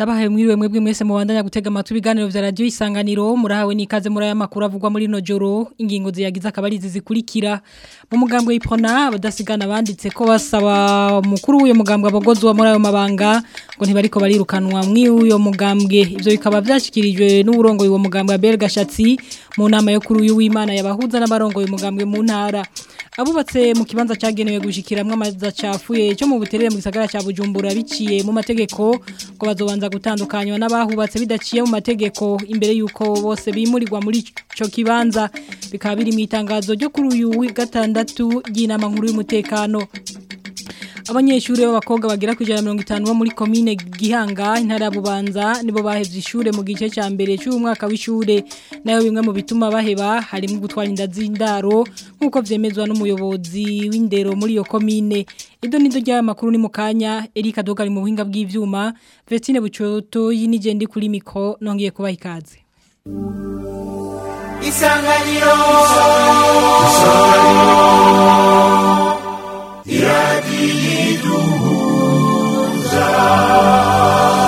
ndabahaye mwiriwe mwebwe mwese mubandanya gutega amatwi ibiganiro vya radio isanganiro murahawe nikaze muri aya makuru avugwa muri no joro ingingo ziyagize akabari zizikurikira mu mugambwe y'ipona abadasigana banditse ko basaba mukuru w'uyo mugambwe abagozi wa muri ayo mabanga ngo ntibariko barirukanwa mw'uyo mugambwe ivyo bikaba vyashikirijwe n'uburongo y'uwo mugambwe Abel Gashatsi mu nama yo kuri uyu w'Imana yabahuza n'abarongo y'uwo mugambwe mu ntara abubatse mu kibanza cyagenewe gushikiramwe amazi acafuye cyo mu buterere mu gisagara cya Bujumbura biciye mu mategeko ngo bazobanza gutandukanywa n'abahubatse bidaciye mu mategeko imbere yuko bose bimurirwa muri ico kibanza bikaba biri mu itangazo ryo kuri uyu wa gatandatu y'inama nkuru y'umutekano abanyeshuri b'abakobwa bagera ku ijana mirongo itanu bo muri komine gihanga intara ya bubanza nibo bahevye ishure mu gice cya mbere cy'umwaka w'ishure nayo bimwe mu bituma baheba harimo gutwara inda z'indaro nk'uko vyemezwa n'umuyobozi w'indero muri iyo komine ido nido ry'aya makuru ni mu kanya erika dogari mu buhinga bw'ivyuma vestine bucoto y'inigendi kuri mikro nongeye kubaha ikaze isanganiro iradiyiduhuza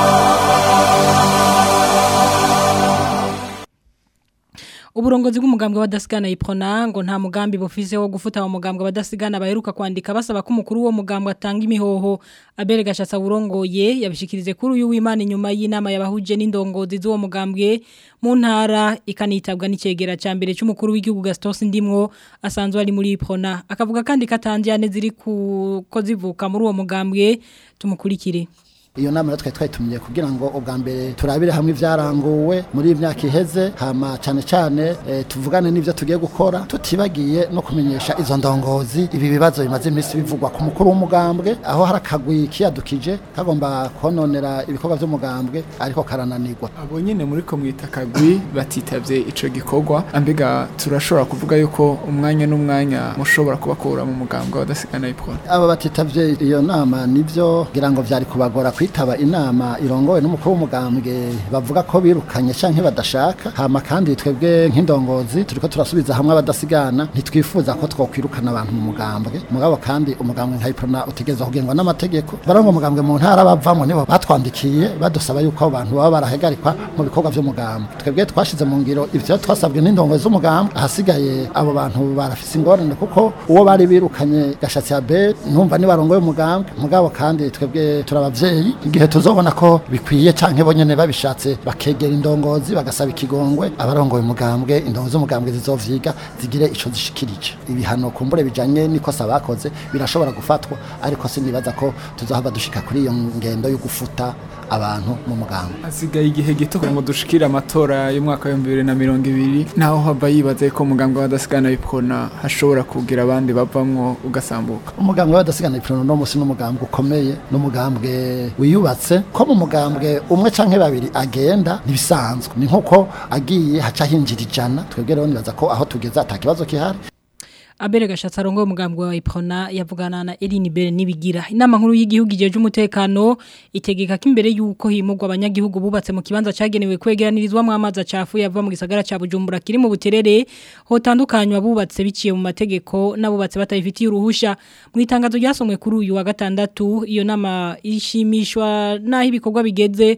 uburongozi bw'umugambwe w'abadasigana ipona ngo nta mugambi bufise wo gufuta wa mugambwe w'abadasigana baheruka kwandika basaba ko umukuru wo mugambwe atanga imihoho abere gashatsa burongoye yabishikirize kuri uyu w'Imana inyuma y'inama yabahuje n'indongozi z'uwo mugambwe mu ntara ikanitabwa n'icegera ca mbere cy'umukuru w'igihugu Gaston Ndimwo asanzwe ari muri ipona akavuga kandi katanjyane ziri ku ko zivuka muri uwo mugambwe tumukurikire iyo nama rero twari twayitumiye kugira ngo ubwa mbere turabire hamwe ibyaranguwe muri iyi myaka iheze hama cyane cyane e, tuvugane n'ibyo tugiye gukora tutibagiye no kumenyesha izo ndongozi ibi bibazo bimaze iminsi bivugwa ku mukuru w'umugambwe aho hari akagwi kiyadukije kagomba kononera ibikorwa by'umugambwe ariko karananirwa abo nyine muri ko mwita akagwi batitavye ico gikorwa ambega turashobora kuvuga yuko umwanya n'umwanya mushobora kubakura mu mugambwe wadasigana ipona aba batitavye iyo nama nivyo ngira ngo vyari kubagora kwitaba inama irongowe n'umukuru w'umugambwe bavuga ko birukanye canke badashaka hama kandi twebwe nk'indongozi turiko turasubiza hamwe abadasigana ntitwifuza ko twokwirukana abantu mu mugambwe mugabo kandi umugambwe nka iprona utegerezwa kugengwa n'amategeko barongo umugambwe mu ntara bavamo nibo batwandikiye badusaba yuko abo bantu baba barahagarikwa mu bikorwa vy'umugambwe twebwe twashize mu ngiro ivyo twasabwe n'indongozi z'umugambwe ahasigaye abo bantu barafise ingorane kuko uwo bari birukanye gashatsi ya be numva ni barongoye umugambwe mugabo kandi twebwe turabavyeyi igihe tuzobona ko bikwiye canke bonyene babishatse bakegera indongozi bagasaba ikigongwe abarongoye umugambwe indongozi z'umugambwe zizovyiga zigire ico zishikirije ibihano kumbure bijanye n'ikosa bakoze birashobora gufatwa ariko sinibaza ko tuzohava dushika kuri iyo ngendo yo gufuta abantu mu mugambwe hasigaye igihe gito kugira ngo dushikire amatora y'umwaka w'ibihumbi bibiri na mirongo ibiri naho hava yibaza ko umugambwe w'adasigana ipona hashobora kugira abandi bavamwo ugasambuka umugambwe w'adasigana ipona no musi n'umugambwe ukomeye n'umugambwe wiyubatse ko mu mugambwe umwe canke babiri agenda ntibisanzwe ni nkuko agiye haca hinjira ijana twebwe rero nibaza ko aho tugeze atakibazo kihari Abere gashatsa rongo umugambwe wa Iprona yavugana na Eline Bere nibigira inama nkuru y'igihugu ijeje umutekano itegeka ko imbere yuko himugwa abanyagihugu bubatse mu kibanza cagenewe kwegeranirizwa mu amazi acafu yava mu gisagara ca Bujumbura kiri mu buterere hotandukanywa bubatse biciye mu mategeko n'abubatse batayifitiye uruhusha mu itangazo ryasomwe kuri uyu wa gatandatu iyo nama ishimishwa naho ibikorwa bigeze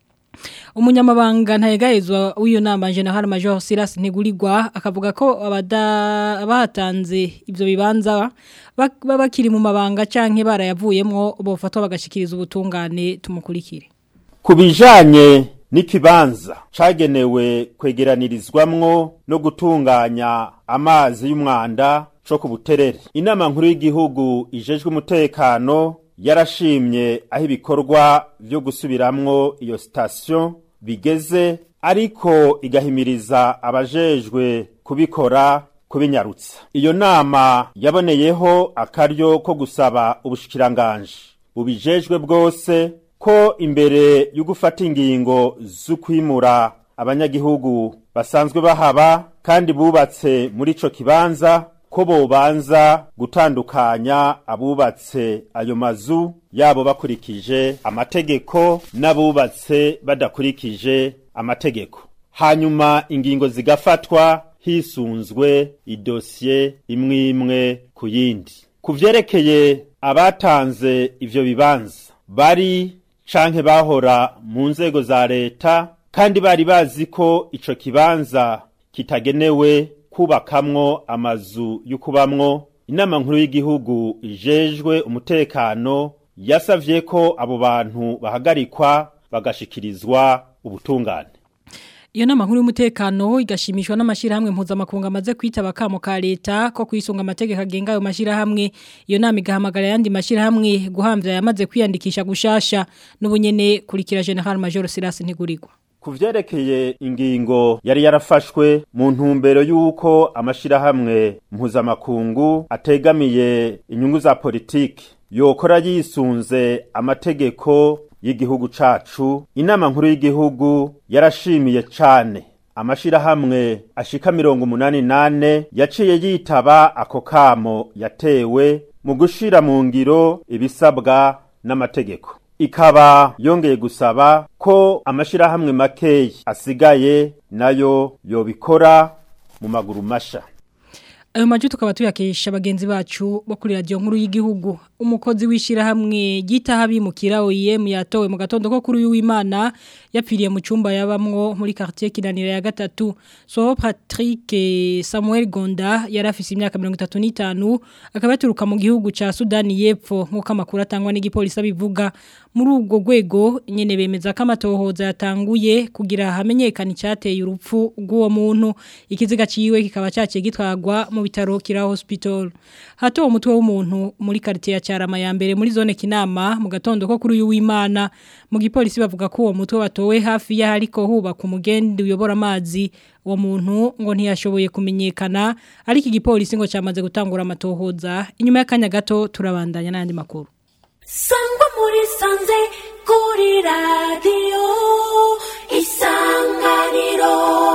umunyamabanga ntayegayezwa w'iyo nama General Major Silas Ntigurirwa akavuga ko abatanze ibyo bibanza baba bakiri mu mabanga canke barayavuyemwo bofatwa bagashikiriza ubutungane tumukurikire ku bijanye n'ikibanza cagenewe kwegeranirizwamwo no gutunganya amazi y'umwanda co ku buterere inama nkuru y'igihugu ijejwe umutekano yarashimye aho ibikorwa byo gusubiramwo iyo sitasiyo bigeze ariko igahimiriza abajejwe kubikora kubinyarutsa iyo nama yaboneyeho akaryo ko gusaba ubushikiranganje bubijejwe bwose ko imbere yo gufata ingingo zo kwimura abanyagihugu basanzwe bahaba kandi bubatse muri ico kibanza ko bobanza gutandukanya abubatse ayo mazu yabo bakurikije amategeko n'abubatse badakurikije amategeko hanyuma ingingo zigafatwa hisunzwe idosiye imwe imwe ku yindi ku vyerekeye abatanze ivyo bibanza bari canke bahora mu nzego za leta kandi bari bazi ko ico kibanza kitagenewe kubakamwo amazu y'ukubamwo inama nkuru y'igihugu ijejwe umutekano yasavye ko abo bantu bahagarikwa bagashikirizwa ubutungane Iyo nama nkuru y'umutekano igashimishwa n'amashirahamwe mpuzamakungu amaze kwitaba kamo ka leta ko kwisunga amategeko agenga ayo mashirahamwe iyo nama igahamagara yandi mashirahamwe guhamvya yamaze kwiyandikisha gushasha n'ubunyene kurikira General Major Silas Ntigurirwa ku vyerekeye ingingo yari yarafashwe mu ntumbero y'uko amashirahamwe mpuzamakungu ategamiye inyungu za politiki yokora yisunze amategeko y'igihugu cacu inama nkuru y'igihugu yarashimiye cane amashirahamwe ashika mirongo umunani nane yaciye yitaba ako kamo yatewe mu gushira mu ngiro ibisabwa n'amategeko ikaba yongeye gusaba ko amashirahamwe makeyi asigaye nayo yobikora mu maguru masha Ayo maju tukaba tuyakesha bagenzi bacu bo kuri radio nkuru y'igihugu umukozi wishira hamwe gitaha bimukira OIM yatowe mu gatondo ko kuri uyu w'Imana yapfiriye mu cyumba yabamwo muri quartier kinanira ya gatatu so Patrick Samuel Gonda yarafise imyaka 35 akaba yaturuka mu gihugu ca Sudani y'Epfo nkuko amakuru atangwa n'igipolisi bivuga muri ubwo rwego nyene bemeza ko amatohoza yatanguye kugira hamenyekana icyateye urupfu rw'uwo muntu ikiziga ciwe kikaba cyaciye gitwagwa mu bitaro kira hospital hato umutwe w'umuntu muri quartier ya Cyarama ya mbere muri zone Kinama mu gatondo ko kuri uyu w'Imana mu gipolisi bavuga ko uwo mutwe watowe hafi ya hariko hubaka umugendi uyobora amazi uwo muntu ngo ntiyashoboye kumenyekana ariko igipolisi ngo cyamaze gutangura amatohoza inyuma y'akanya gato turabandanya n'andi makuru sangwa muri sanze kuri radiyo isanganiro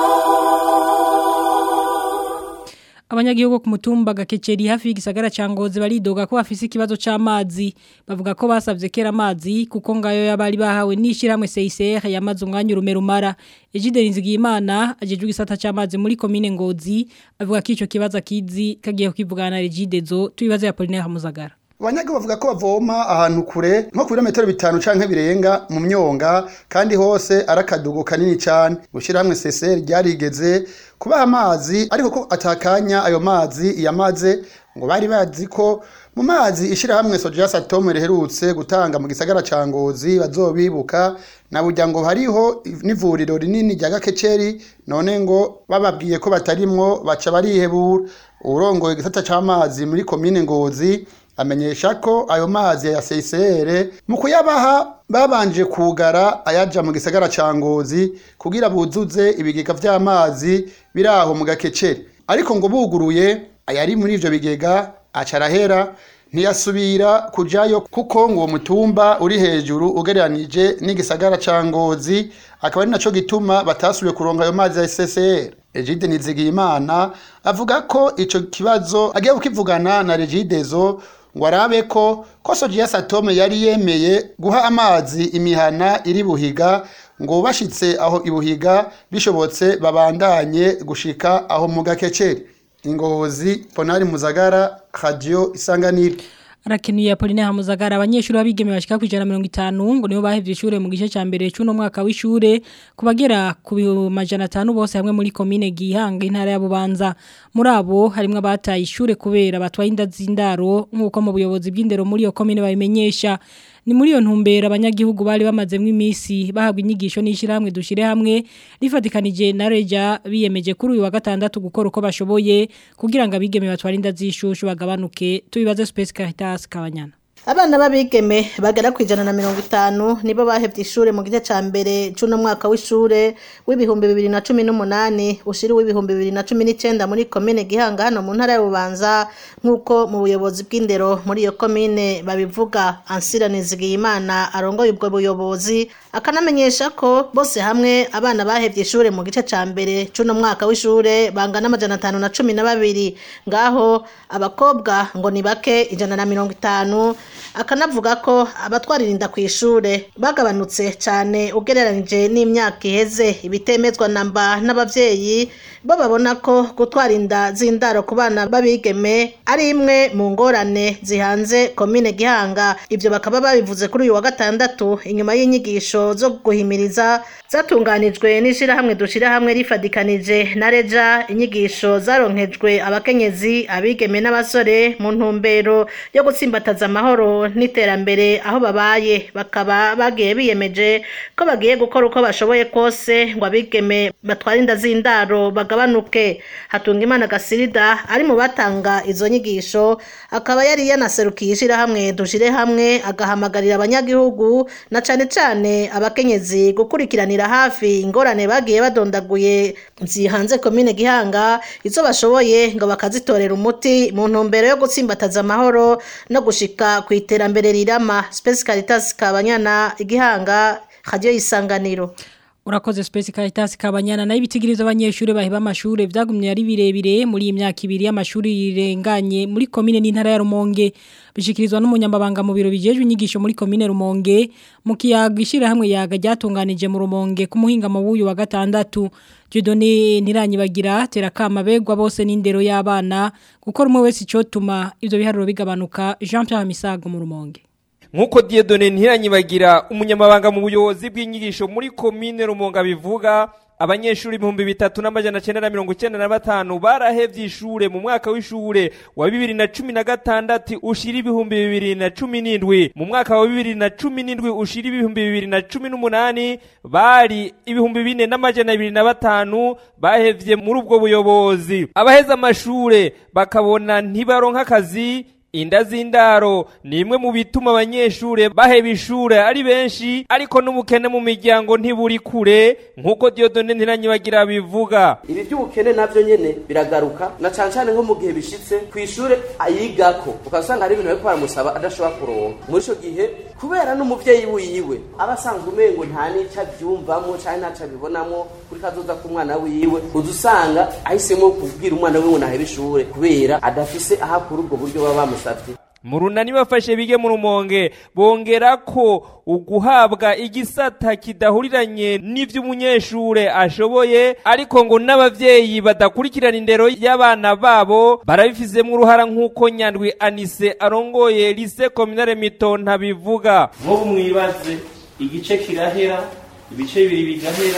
Abanyagihugu ku mutumba gakeceri hafi y'igisagara ca Ngozi baridoga ko bafise ikibazo c'amazi bavuga ko basavye kera amazi kuko ngayo yabari bahawe nishiramwe CICR yamaze umwanya urume rumara Ejide Nzigiyimana ajejwe gisata c'amazi muri commune Ngozi avuga ko ico kibazo kizi kagiye kukivugana na Regidezo tubibaze ya Polinaire Hamuzagara abanyagihugu bavuga ko bavoma ahantu kure nko ku birometero bitanu canke birenga mu myonga kandi hose ari akadugo kanini cane gushyirahamwe seseri ryarigeze kubaha amazi ariko ko atakanya ayo mazi yamaze ngo bari bazi ko mu mazi ishyirahamwe soja satome riherutse gutanga mu gisagara ca ngozi bazobibuka na burya ngo hariho n'ivuriro rinini rya gakeceri none ngo bababwiye ko batarimwo baca barihebura urongoye igisata c'amazi muri komine ngozi amenyesha ko ayo mazi ya CCR mu kuyabaha babanje kugara ayaja mu gisagara ca Ngozi kugira buzuze ibigega vy'amazi biraho mu gakeceri ariko ngo buguruye ayari muri ivyo bigega acarahera ntiyasubira kujayo kuko ngo uwo mutumba uri hejuru ugereranije n'igisagara ca Ngozi akaba ari naco gituma batasubiye kuronka ayo mazi ya CCR Egide Nizigiyimana avuga ko ico kibazo agiye kukivugana na Regidezo ngo arabe ko ko Sojiya Satome yari yemeye guha amazi imihana iri buhiga ngo bashitse aho ibuhiga bishobotse babandanye gushika aho mu gakeceri ingozi Ponari Muzagara Radio Isanganiro Arakenuye Apolline Hamuzagara abanyeshuri babigeme bashika ku 150 ngo nibo bahevye ishure mu gice ca mbere cy'uno mwaka w'ishure kubagera ku majana 5 bose hamwe muri commune Gihanga intara ya Bubanza muri abo harimo abataye ishure kubera batwaye inda zindaro nkuko mu buyobozi bw'indero muri iyo commune babimenyesha ni muri iyo ntumbero abanyagihugu bari bamazemo iminsi bahabwa inyigisho n'ishyirahamwe dushyire hamwe rifatikanije na reja biyemeje kuri uyu wa gatandatu gukora uko bashoboye kugira ngo abigeme batware inda z'ishushu bagabanuke tubibaze Space Caritas Kabanyana abana b'abigeme bagera ku ijana na mirongo itanu nibo bahevye ishure mu gice ca mbere c'uno mwaka w'ishure w'ibihumbi bibiri na cumi n'umunani ushiri w'ibihumbi bibiri na cumi n'icenda muri komine gihanga hano mu ntara ya bubanza nk'uko mu buyobozi bw'indero muri iyo komine babivuga ansira nizigiyimana arongoye ubwo buyobozi akanamenyesha ko bose hamwe abana bahevye ishure mu gice ca mbere c'uno mwaka w'ishure bangana amajana atanu na cumi na babiri ngaho abakobwa ngo ni bake ijana na mirongo itanu akanavuga ko abatwaririnda ku ishure bagabanutse cyane ugereranije n'imyaka iheze ibitemezwa namba n'abavyeyi bo babona ko gutwara inda z'indaro ku bana b'abigeme ari imwe mu ngorane zihanze komine gihanga ibyo bakaba babivuze kuri uyu wa gatandatu inyuma y'inyigisho zo guhimiriza zatunganijwe n'ishyirahamwe dushyira hamwe rifadikanije na reja inyigisho zaronkejwe abakenyezi abigeme n'abasore mu ntumbero yo gutsimbataza amahoro n'iterambere aho babaye bakaba bagiye biyemeje ko bagiye gukora uko bashoboye kose ngo abigeme batwara inda z'indaro bagabanuke hatunga imana gasirida ari mu batanga izo nyigisho akaba yari yanaserukiye ishyirahamwe dushyire hamwe agahamagarira abanyagihugu na cane cane abakenyezi gukurikiranira hafi ingorane bagiye badondaguye zihanze komine gihanga izo bashoboye ngo bakazitorera umuti mu ntumbero yo gutsimbataza amahoro no gushika ku iterambere rirama Space Caritas Kabanyana igihanga radio isanganiro Urakoze Space Caritas Kabanyana na ibitigirizo abanyeshuri baheba amashure vyagumye ari birebire muri iyi myaka ibiri y'amashuri yirenganye muri komine n'intara ya Rumonge bishikirizwa n'umunyamabanga mu biro bijejwe inyigisho muri komine Rumonge mu kiyaga ishira hamwe yaga ryatunganije mu Rumonge ku muhinga mu wuyu wa gatandatu Judoni ntiranyibagira terakama begwa bose n'indero y'abana gukora umwe wese icotuma ivyo biharuro bigabanuka Jean Pierre Misago mu Rumonge Nkuko Dieudonne ntiranyibagira umunyamabanga mu buyobozi bw'inyigisho muri komine Rumonga bivuga abanyeshuri ibihumbi bitatu n'amajana cyenda na mirongo icyenda na batanu barahevye ishure mu mwaka w'ishure wa bibiri na cumi na gatandatu ushira ibihumbi bibiri na cumi n'indwi mu mwaka wa bibiri na cumi n'indwi ushira ibihumbi bibiri na cumi n'umunani bari ibihumbi bine n'amajana abiri na batanu bahevye muri ubwo buyobozi abaheza amashure bakabona ntibaronka akazi inda z'indaro ni imwe mu bituma abanyeshure baheba ishure ari benshi ariko n'ubukene mu miryango ntiburi kure nk'uko Dieudonne ntiranyibagira bivuga ibi by'ubukene navyo nyene biragaruka na cane cane nko mu gihe bishitse ku ishure ayigako ukasanga hari ibintu bariko baramusaba adashobora kuronka muri ico gihe kubera n'umuvyeyi wiwe aba asanzwe umengo nta n'ico avyumvamwo canke ntaco abibonamwo kuri kazoza k'umwana wiwe uza usanga ahisemo kubwira umwana wiwe ngo nahebe ishure kubera adafise aho akura ubwo buryo baba bamusavye mu runani bafashe bige mu rumonge bongera ko uguhabwa igisata kidahuriranye n'ivy'umunyeshure ashoboye ariko ngo n'abavyeyi badakurikirana indero y'abana babo barabifizemwo uruhara nk'uko nyandwi anise arongoye lise kominare mitonta bivuga nk'ubu mwibaze igice kirahera ibice bibiri bigahera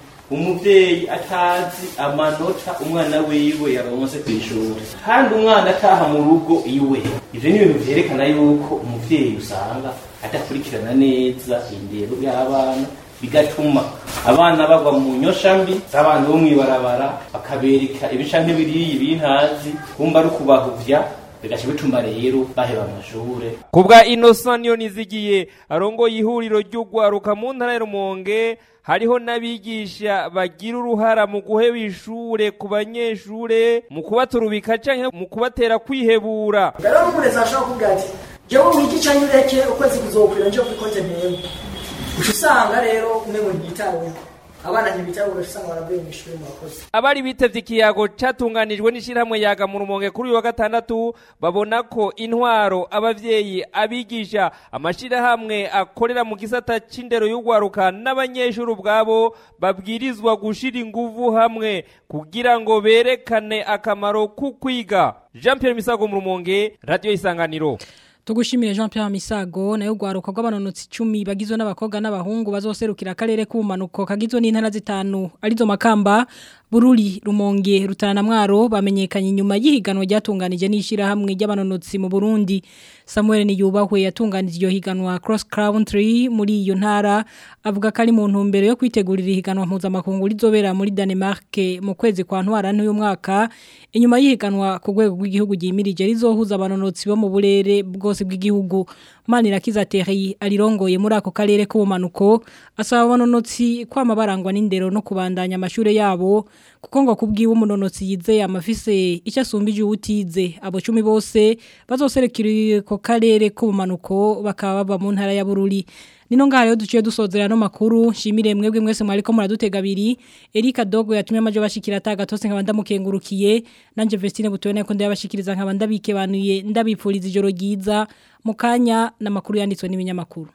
umuvyeyi atazi amanota umwana wiwe yaronse kw'ishuri kandi umwana ataha mu rugo iwe ivyo ni ibintu vyerekana yuko umuvyeyi usanga adakurikirana neza indero y'abana bigatuma abana bagwa mu nyosha mbi z'abantu bo mw'ibarabara bakabereka ibica nk'ibiriyi bintazi kumva ari ukubahuvya bigaca bituma rero baheba amashure kubwa Innocent niyo nizigiye arongoye ihuriro ry'ugwaruka mu ntara ya Rumonge hariho n'abigisha bagira uruhara mu guheba ishure ku banyeshure mu kubaturubika canke mu kubatera kwihebura rero n'umurezi ashobora kuvuga ati jewe wigi canke ureke ukwezi kuzokwira nje kuri konte ntego uca usanga rero umengo ntiyitaweho abana ntibitaweho ugaca usanga baravuye mu ishuri mu bakozi abari bitevye ikiyago catunganijwe n'ishirahamwe yaga mu rumonge kuri uyu wa gatandatu babona ko intwaro abavyeyi abigisha amashirahamwe akorera mu gisata c'indero y'ugwaruka n'abanyeshuri ubwabo babwirizwa gushira inguvu hamwe kugira ngo berekane akamaro k'ukwiga Jean Pierre Misago mu rumonge radio isanganiro Tugushimire Jean Pierre Misago nayo gwaruka rw'abanonotsi 10 bagizwe n'abakobwa n'abahungu bazoserukira akarere k'ubumanuko kagizwe n'intara zitanu arizo makamba Bururi Rumonge Rutana Mwaro bamenyekanye nyuma y'ihiganwa ryatunganije n'ishira hamwe ry'abanonotsi mu Burundi Samuel Niyubahwe yatunganije iyo higanwa cross country muri iyo ntara avuga ko ari mu ntumbero yo kwitegurira ihiganwa mpuzamakungu rizobera muri Denmark mu kwezi kwa ntwara n'uyu mwaka inyuma y'ihiganwa ku rwego rw'igihugu gimirije rizohuza abanonotsi bo mu burere bwose bw'igihugu Manirakiza Terry alirongoye muri ako karere k'ubumanuko asaba abanonotsi kwama barangwa n'indero no kubandanya amashure yabo kuko ngo kubwiwe umunonotsi yizeye amafise icyo asumbije utize abo 10 bose bazoserekira ko karere k'ubumanuko bakaba baba mu ntara ya Bururi Nino ngaho rero duciye dusozera no makuru shimire mwebwe mwese mwariko muradutega abiri Erika Dogo yatumye amaje bashikira atagatose nkabanda mukengurukiye nanje Vestine butubone ko ndabashikiriza nkabanda bikebanuye ndabipfuriza ijoro ryiza mukanya na makuru yanditswe n'ibinyamakuru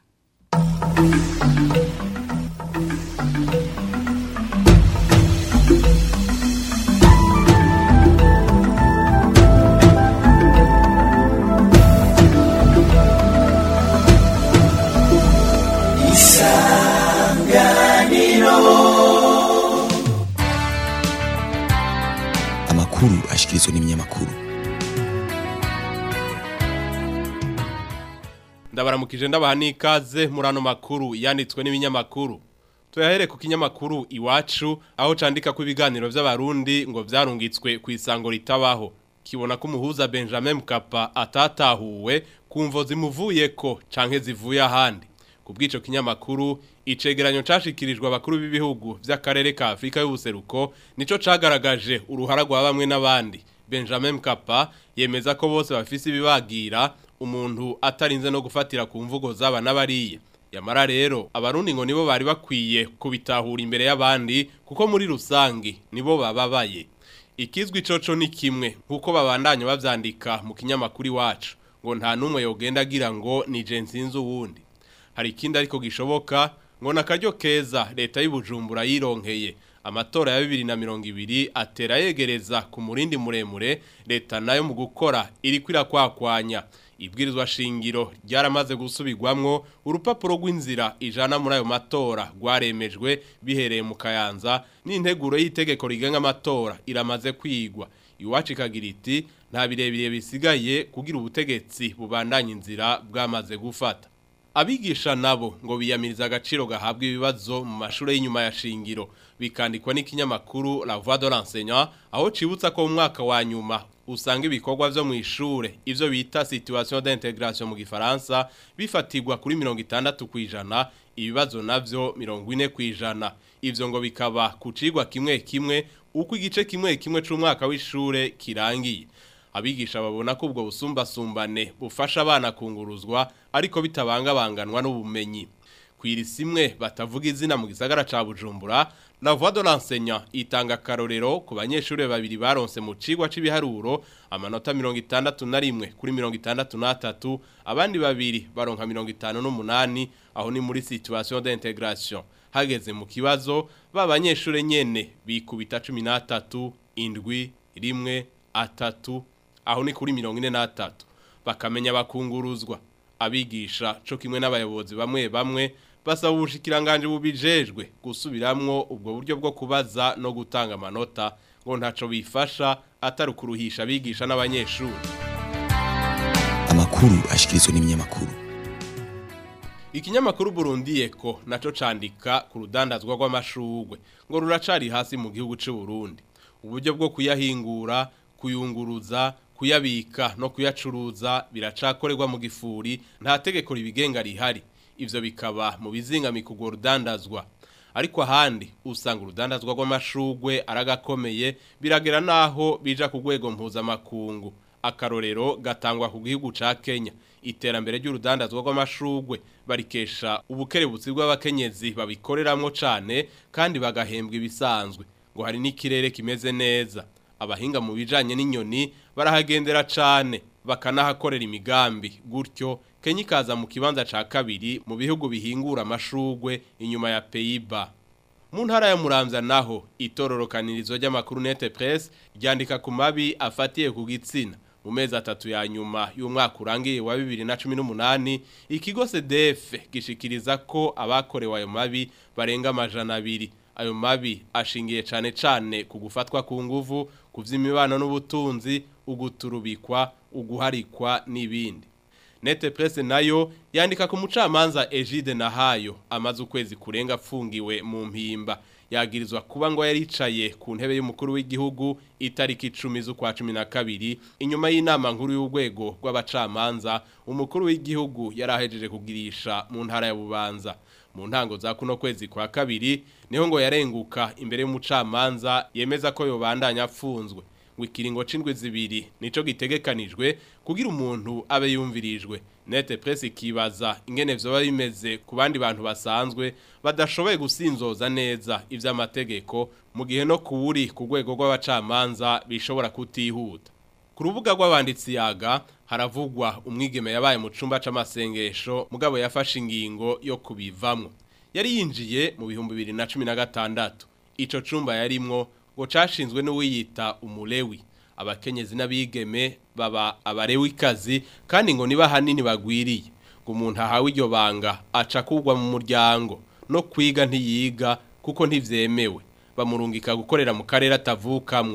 amakuru ashikirizwa n'ibinyamakuru ndabaramukije ndabaha n'ikaze muri ano makuru yanditswe n'ibinyamakuru tuyahere ku kinyamakuru iwacu aho candika ko ibiganiro by'abarundi ngo byarungitswe ku isango ritabaho kibona ko umuhuza Benjamin Mkapa atatahuwe kumvo zimuvuye ko canke zivuye ahandi ku bw'ico kinyamakuru icegeranyo cashikirijwe abakuru b'ibihugu by'akarere ka Afrika y'ubuseruko nico cagaragaje uruhara rwa bamwe n'abandi Benjamin Mkapa yemeza ko bose bafise ibibagira umuntu atarinze no gufatira ku mvugo zaba n'abariye yamara rero abarundi ngo nibo bari bakwiye kubitahura imbere y'abandi kuko muri rusangi nibo bababaye ikizwi coco ni kimwe nkuko babandanya bavyandika mu kinyamakuru iwacu ngo nta numwe yogenda agira ngo ni je nsinzi uwundi hari ikindi ariko gishoboka ngo nakaryo keza leta y'ubujumbura yironkeye amatora ya bibiri na mirongo ibiri atera yegereza ku murindi muremure leta nayo mu gukora iri kwirakwakwanya ibwirizwa shingiro ryaramaze gusubirwamwo urupapuro rw'inzira ijana muri ayo matora rwaremejwe bihereye mu kayanza n'integuro y'itegeko rigenga amatora iramaze kwigwa iwacu ikagira iti nta birebire bisigaye kugira ubutegetsi bubandanya inzira bwamaze gufata abigisha nabo ngo biyamiriza agaciro gahabwa ibibazo mu mashuri y'inyuma ya shingiro bikandikwa n'ikinyamakuru La Voix de l'enseignant aho cibutsa ko mu mwaka wa nyuma usanga ibikorwa vyo mu ishure ivyo bita situation d'intégration mu gifaransa bifatirwa kuri 60 kwijana ibibazo navyo 40 kwijana ivyo ngo bikaba kucigwa kimwe kimwe uko igice kimwe kimwe c'umwaka w'ishure kirangiye abigisha babona ko ubwo busumbasumbane bufasha abana kunguruzwa ariko bitabangabanganwa n'ubumenyi kwiri simwe batavuga izina mu gisagara ca Bujumbura La Voix de l'enseignant itanga karorero ku banyeshure babiri baronse mu cigwa c'ibiharuro amanota 61 kuri 63 abandi babiri baronka 58 aho ni muri situation d'intégration hageze mu kibazo babanyeshure nyene bikubita 13 indwi rimwe atatu aho ni kuri 43 bakamenya bakunguruzwa abigisha co kimwe n'abayobozi bamwe bamwe basaba ubushikiranganje bubijejwe gusubiramwo ubwo buryo bwo kubaza no gutanga amanota ngo ntaco bifasha atari kuruhisha abigisha n'abanyeshuri amakuru ashikirizwa n'ibinyamakuru ikinyamakuru Burundi Eko naco candika ku rudandazwa rw'amashurwe ngo ruracari hasi mu gihugu c'u Burundi uburyo bwo kuyahingura kuyunguruza kuyabika no kuyacuruza biracakorerwa mu gifuri nta tegeko ribigenga rihari ivyo bikaba mu bizingami kugwa rudandazwa ariko ahandi usanga urudandazwa rw'amashurwe aragakomeye biragera naho bija ku rwego mpuzamakungu akarorero gatangwa ku gihugu ca Kenya iterambere ry'urudandazwa rw'amashurwe barikesha ubukerebutsi bw'abakenyezi babikoreramwo cane kandi bagahembwa ibisanzwe ngo hari n'ikirere kimeze neza abahinga mu bijanye n'inyoni barahagendera cane bakanahakorera imigambi gutyo Kenya ikaza mu kibanza ca kabiri mu bihugu bihingura amashurwe inyuma ya Pays-Bas mu ntara ya Muramvya naho itororokanirizo ry'amakuru Net Press ryandika ku mabi afatiye ku gitsina mu mezi atatu ya nyuma y'umwaka urangiye wa 2018 ikigo CDF gishikiriza ko abakorewe ayo mabi barenga amajana abiri ayo mabi ashingiye cane cane ku gufatwa ku nguvu kuvy'imibano n'ubutunzi uguturubikwa uguharikwa n'ibindi Nete Presse nayo yandika ku mucamanza Egide Nahayo amaze ukwezi kurenga afungiwe mu mpimba yagirizwa kuba ngo yaricaye ku ntebe y'umukuru w'igihugu itariki 10 z'ukwa 12 inyuma y'inama nkuru y'urwego rw'abacamanza umukuru w'igihugu yarahejeje kugirisha mu ntara ya Bubanza mu ntango za kuno kwezi kwa kabiri niho ngo yarenguka imbere y'umucamanza yemeza ko yobandanya afunzwe ngo ikiringo c'indwi zibiri nico gitegekanijwe kugira umuntu abe yumvirijwe nete press ikibaza ingene vyoba bimeze ku bandi bantu basanzwe badashoboye gusinzoza neza ivy'amategeko mu gihe no kuwuri ku rwego rw'abacamanza bishobora kutihuta ku rubuga rw'abanditsi yaga haravugwa umwigeme yabaye mu cumba c'amasengesho mugabo yafashe ingingo yo kubivamwo yari yinjiye mu bihumbi bibiri na cumi na gatandatu ico cumba yarimwo ngo cashinzwe n'uwiyita umulewi abakenyezi n'abigeme baba abarewikazi kandi ngo niba hanini bagwiriye ngo umuntu ahawe iryo banga aca kugwa mu muryango no kwiga ntiyiga kuko ntivyemewe bamurungika gukorera mu karere atavukamwo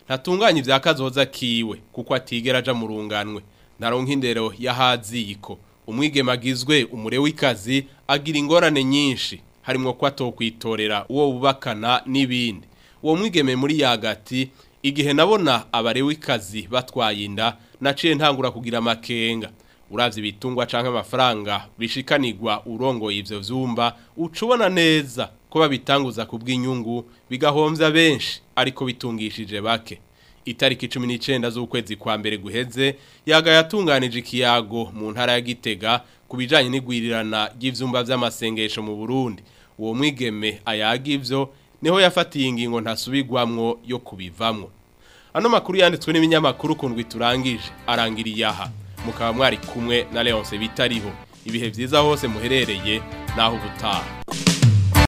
ntatunganya ibya kazoza kiwe kuko atigera aja mu runganwe naronka indero y'ahaziko umwigeme agizwe umure w'ikazi agira ingorane nyinshi harimo ko atokwitorera uwo bubakana n'ibindi uwo mwigeme muri yagati igihe nabona abare w'ikazi batwaye inda naciye ntangura kugira amakenga uravye ibitungwa canke amafaranga bishikanirwa urongoye ivyo vyumba ucubona neza ko babitanguza ku bw'inyungu bigahomvya benshi ariko bitungishije bake itariki 19 z'ukwezi kwa mbere guheze yaga yatunganije ikiyago mu ntara ya Gitega kubijanye n'igwirirana ry'ivyumba vy'amasengesho mu Burundi uwo mwigeme ayaga ivyo niho yafatiye ingingo ntasubirwamwo yo kubivamwo ano makuru yanditswe n'ibinyamakuru kundwi turangije arangiriye aha mukaba mwari kumwe na Leonce bitariho ibihe vyiza hose muherereye naho ubutaha